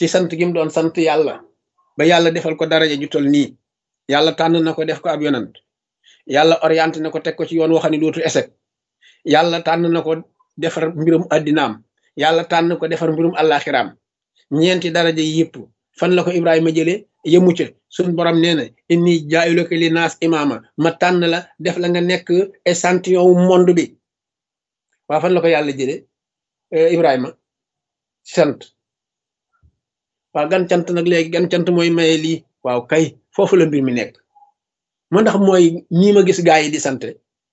ci sant gi mu doon sant yàlla ba yàlla defal ko daraja ju tol nii yàlla tànn na ko def ko ab yonant yàlla orienté na ko teg ko ci yoon waxani dootu échec yàlla tànn na ko defar mbirum addinaam yàlla tànn ko defar mbirum àllaaxiraam ñeenti daraja yi yëpp fan la ko ibrahima jëlee yëmu ca suñ borom nee na inni jaayulaka li naas imaama ma tànn la def la nga nekk échantillon wu monde bi waa fan la ko yàlla jëlee ibrahima sant waaw gan cant nag léegi gan cant mooy maye lii waaw kay foofu la mbir mi nekk moo ndax mooy nii ma gis gaa yi di sante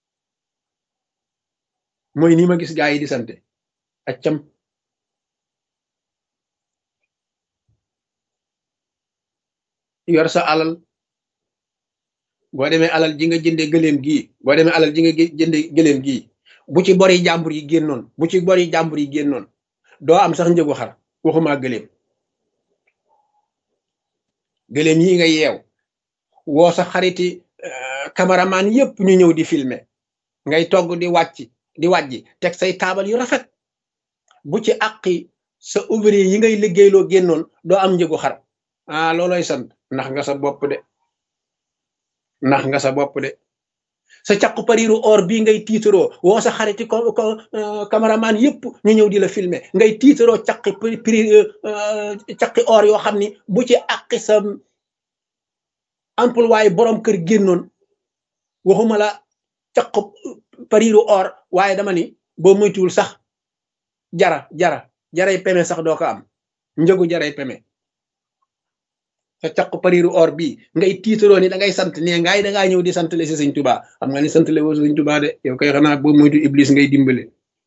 mooy nii ma gis gaa yi di sante accam yor sa alal boo demee alal ji nga jënde gëléem gii boo demee alal ji nga jënde gëléem gii bu ci bori jàmbur yi génnoon bu ci bori jàmbur yi génnoon doo am sax njëgu xar waxuma gëléem gëléem yi nga yeew woo sa xariti cameraman yépp ñu ñëw di filmer ngay togg di wàcc di wàjji teg say taabal yu rafet bu ci àqi sa ouvrier yi ngay liggéeyloo génnoon doo am njëgu xar ah looloy sant ndax nga sa bopp de ndax nga sa bopp de sa caqu pariru or bii ngay tiitaroo woo sa xariti ko ko cameraman yépp ñu ñëw di la filmer ngay tiitaroo caqi pri caqi or yoo xam ni bu ci àqi sa employé borom kër génnoon waxuma la caqu pariru or waaye dama ni boo moytuwul sax jara jara jaray peme sax doo ko am njëgu jaray peme sa caq pariru or bii ngay tiitaroo ni da ngay sant ne ngaay da ngaa ñëw di sant le si sëñ tubaa xam nga ni sant le woo sëñ tubaa de yow koy xanaa boo moytu iblis ngay dimbale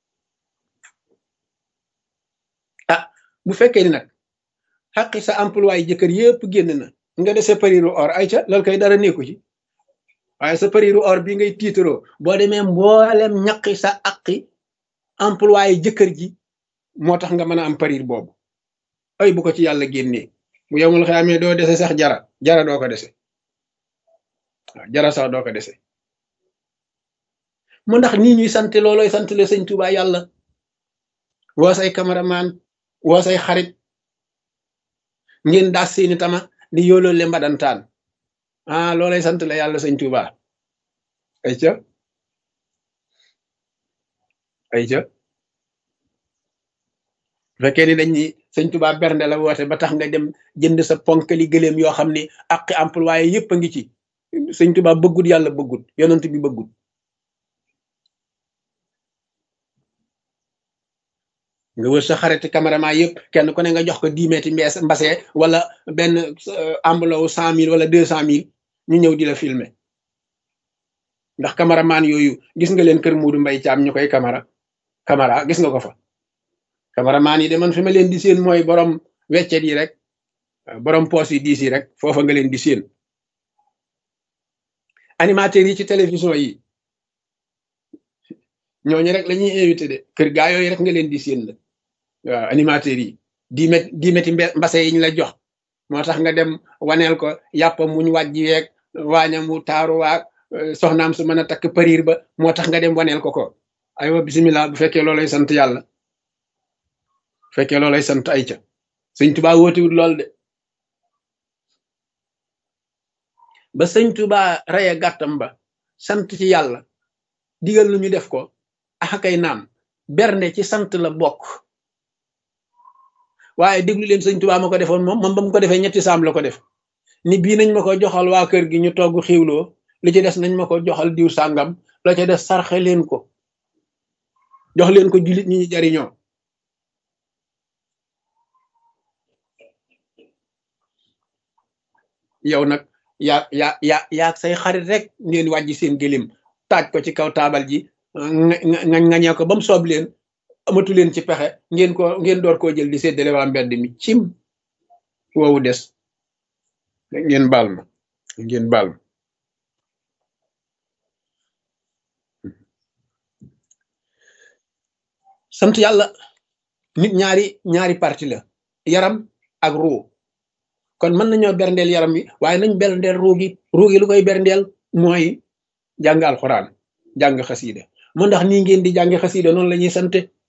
ah bu fekkee ni nag xaqi sa employé jëkkër yépp génn na nga dese pariru or ay ca loolu koy dara nekku ci waaye sa pariru or bii ngay tiitaroo boo demee mboolem ñaqi sa aqi employé jëkkër ji moo tax nga mën a am parir boobu ay bu ko ci yàlla génnee bu yowmul xaamee doo dese sax jara jara doo ko dese waaw jara sax doo ko dese mu ndax nii ñuy sant looloy sant le sëñ Tuubaa yàlla woo say cameraman woo say xarit ngeen daas seeni tama di yooloo le mbadantaan ah loolay sant la yàlla sëñ Tuubaa ay ca ay ca fekkee ni dañ ni sëñ Tuubaa bernde la woote ba tax nga dem jënd sa ponkali gëléem yoo xam ni aqi employé yépp a ngi ci sëñ Tuubaa bëggut yàlla bëggut yonent bi bëggut nga wër sa xariti cameraman yëpp kenn ku ne nga jox ko dix mètres mbees mbase wala benn enveloppe cent mille wala deux cent mille ñu ñëw di la filmer ndax cameraman yooyu gis nga leen kër Moodu Mbay Caam ñu koy camara camara gis nga ko fa cameraman yi de man fi ma leen di seen mooy borom weccet yi rek borom poos yi diis yi rek foofa nga leen di seen animateurs yi ci télévision yi ñooñu rek la ñuy invité de kër gaa yooyu rek nga leen di seen la waaw animateurs yi di met di meti mbase yi ñu la jox moo tax nga dem waneel ko yàppam muñ wàjji weeg waañam mu taaru waag soxnaam su mën a takk pariir ba moo tax nga dem waneel ko ko aywa bisimilah bu fekkee loolay sant yàlla bu fekkee loolay sant ay ca sëñ tubaa wóotiwut lool de ba sëñ tubaa reye gàttam ba sant ci yàlla digal lu ñu def ko axakay naam bernde ci sant la bokk waaye déglu leen sëñ tubaa ma ko defoon moom moom ba mu ko defee ñetti saam la ko def ni bii nañ ma ko joxal waa kër gi ñu togg xiwloo li ci des nañ ma ko joxal diw sàngam la ca des sarxe leen ko jox leen ko jullit ñi ñu jariñoo yow nag yaa yaa yaa yaa say xarit rek ngeen wàjji seen gëlim taaj ko ci kaw taabal ji nga ngañee ko ba mu soob leen amatu leen ci pexe ngeen ko ngeen door koo jël di séddale waa mbedd mi cim woowu des ngeen baal ma ngeen baal ma sant yàlla nit ñaari ñaari parti la yaram ak ruu kon mën nañoo berndeel yaram wi waaye nañ berndeel ruu gi ruu gi lu koy berndeel mooy jàng alxuraan jàng xasiida mu ndax nii ngeen di jàng xasiida noonu la ñuy sante